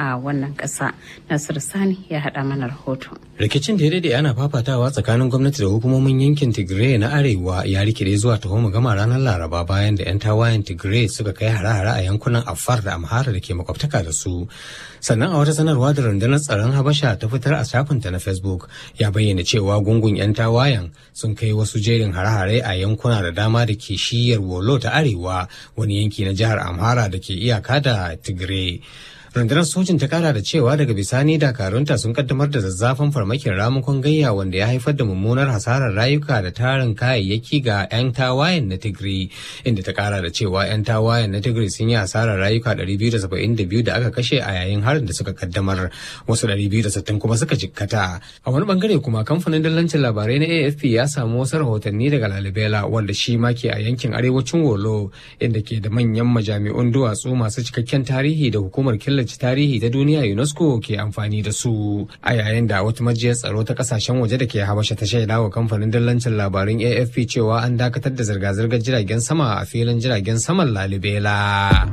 a wannan ƙasa. Nasir Sani ya haɗa mana rahoto. Rikicin da ya daɗe ana fafatawa tsakanin gwamnati da hukumomin yankin Tigray na Arewa ya rikide zuwa taho gama ranar Laraba bayan da 'yan tawayen Tigray suka kai hare-hare a yankunan Afar da Amhara da ke makwabtaka da su. Sannan a wata sanarwa da rundunar tsaron Habasha ta fitar a shafinta na Facebook ya bayyana cewa gungun 'yan tawayen sun kai wasu jerin hare-hare a yankuna da dama da ke shiyar Wolo ta Arewa wani yanki na jihar Amhara da ke iyaka da Tigray. rundunar sojin ta kara da cewa daga bisani dakarunta sun kaddamar da zazzafan farmakin ramukan gayya wanda ya haifar da mummunar hasarar rayuka da tarin kayayyaki ga 'yan tawayen na tigray inda ta kara da cewa 'yan tawayen na tigray sun yi hasarar rayuka 272 da aka kashe a yayin harin da suka kaddamar wasu 260 kuma suka jikkata a wani bangare kuma kamfanin dallancin labarai na afp ya samu wasu rahotanni daga lalibela wanda shi ma ke a yankin arewacin wolo inda ke da manyan majami'un duwatsu masu cikakken tarihi da hukumar killace tarihi ta duniya UNESCO ke amfani da su a yayin da wata majiyar tsaro ta kasashen waje da ke habasha ta shaida wa kamfanin dillancin labarun AFP cewa an dakatar da zirga-zirgar jiragen sama a filin jiragen saman Lalibela.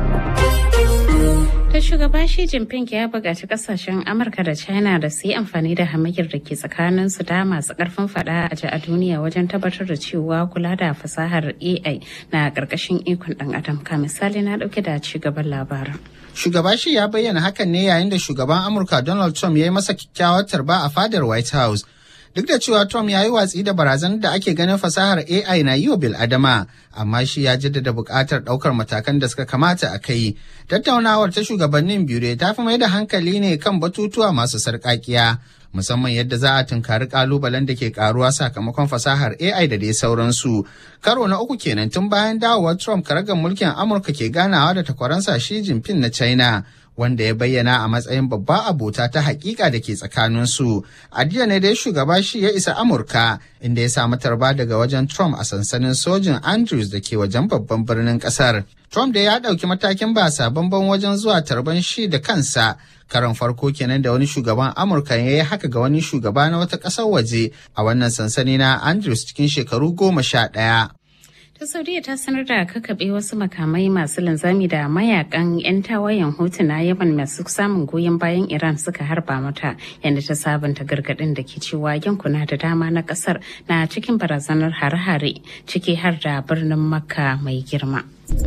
ta shugaba Xi Jinping ya buƙaci kasashen Amurka da China da su yi amfani da hamayyar da ke tsakanin su da masu ƙarfin faɗa a ji a duniya wajen tabbatar da cewa kula da fasahar AI na ƙarƙashin ikon ɗan adam ka misali na ɗauke da ci gaban labarin. Shugaba shi ya bayyana hakan ne yayin da shugaban Amurka Donald Trump ya yi masa kyakkyawar tarba a fadar White House. Duk da cewa Trump ya yi watsi da barazanar da ake ganin fasahar AI na yi wa bil'adama, amma shi ya jaddada buƙatar ɗaukar matakan da suka kamata a kai. Tattaunawar ta shugabannin biyu ta fi mai da hankali ne kan batutuwa masu sarƙaƙiya. musamman yadda za a tunkari kalubalen da ke karuwa sakamakon fasahar AI da dai sauransu. Karo na uku kenan tun bayan dawowar Trump karagar mulkin Amurka ke ganawa da takwaransa Xi Jinping na China. wanda ya bayyana a matsayin babba abota ta hakika da ke tsakaninsu. A jiya ne dai shugaba shi ya isa Amurka inda ya samu tarba daga wajen Trump a sansanin sojin Andrews da ke wajen babban birnin kasar. Trump da ya ɗauki matakin ba sabon wajen zuwa tarban shi da kansa karon farko kenan da wani shugaban Amurka ya yi haka ga wani shugaba na wata ƙasar waje a wannan sansani na Andrews cikin shekaru goma sha ɗaya. ta saudiya ta sanar da kakaɓe wasu makamai masu linzami da mayakan 'yan tawayen hutu na yaman masu samun goyon bayan iran suka harba mata yadda ta sabunta gargaɗin da ke cewa yankuna da dama na ƙasar na cikin barazanar hare-hare ciki har da birnin makka mai girma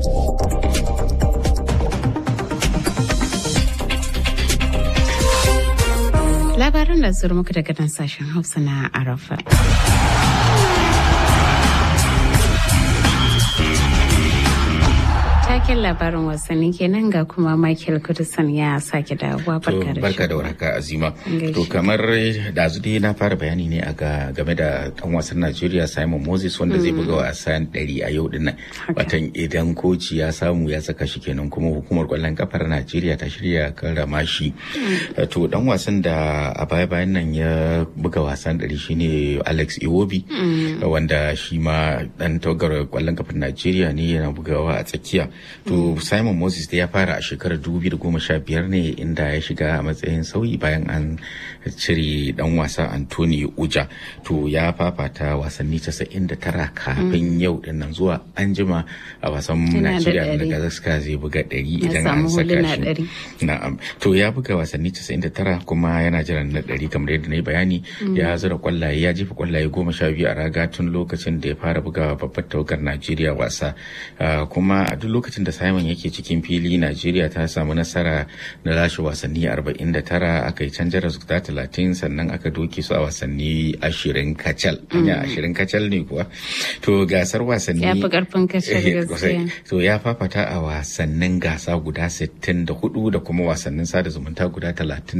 labaran da zuru muku daga nan sashen hausa na arafa taken labarin wasanni kenan ga kuma Michael Kudusan ya sake dawowa barka da barka da warhaka Azima to kamar da dai na fara bayani ne a game da dan wasan Najeriya Simon Moses wanda zai buga wasan 100 a yau dinnan watan idan koci ya samu ya saka shi kenan kuma hukumar kwallon kafar Najeriya ta shirya karrama shi to dan wasan da a baya bayan nan ya buga wasan 100 shine Alex Iwobi wanda shi ma dan tawagar kwallon kafar Najeriya ne yana bugawa a tsakiya to simon moses da ya fara a shekarar 2015 ne inda ya shiga a matsayin sauyi bayan an cire dan wasa anthony uja to ya fafata wasanni 99 kafin yau din nan zuwa an jima a wasan najeriya da gazaska zai buga 100 idan an saka shi na'am to ya buga wasanni 99 kuma yana jiran na 100 kamar yadda na yi bayani ya zura kwallaye ya jefa kwallaye goma sha biyu a raga tun lokacin da ya fara bugawa babbar tawagar najeriya wasa kuma a duk lokacin da Simon yake cikin fili Najeriya ta samu nasara na lashe wasanni 49 aka yi canjar resulta 30 sannan aka doke su a wasanni 20 kacal. Ya 20 kacal ne kuwa. To gasar wasanni ya fi karfin kacal gaskiya. To ya fafata a wasannin gasa guda 64 da kuma wasannin sada zumunta guda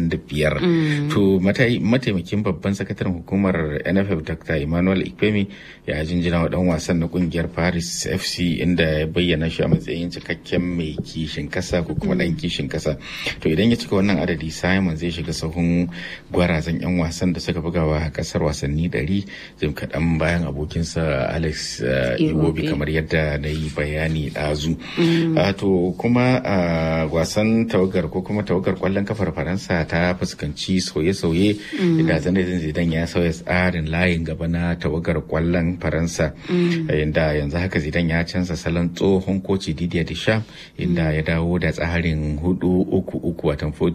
35. To mataimakin babban sakataren hukumar NFF Dr. Emmanuel Ikpemi ya jinjina wa dan wasan na kungiyar Paris FC inda ya bayyana shi a matsayin cikakken mai kishin kasa ko kuma dan kishin kasa to idan ya cika wannan adadi simon zai shiga sahun gwarazan yan wasan da suka bugawa a kasar wasanni 100 jim kaɗan bayan abokinsa alex iwobi kamar yadda na yi bayani ɗazu to kuma wasan tawagar ko kuma tawagar kwallon kafar faransa ta fuskanci sauye-sauye da zanadin zidan ya sauya tsarin layin gaba na tawagar kwallon faransa inda yanzu haka zidan ya canza salon tsohon koci Didier Deschamps inda ya dawo da tsarin hudu uku uku watan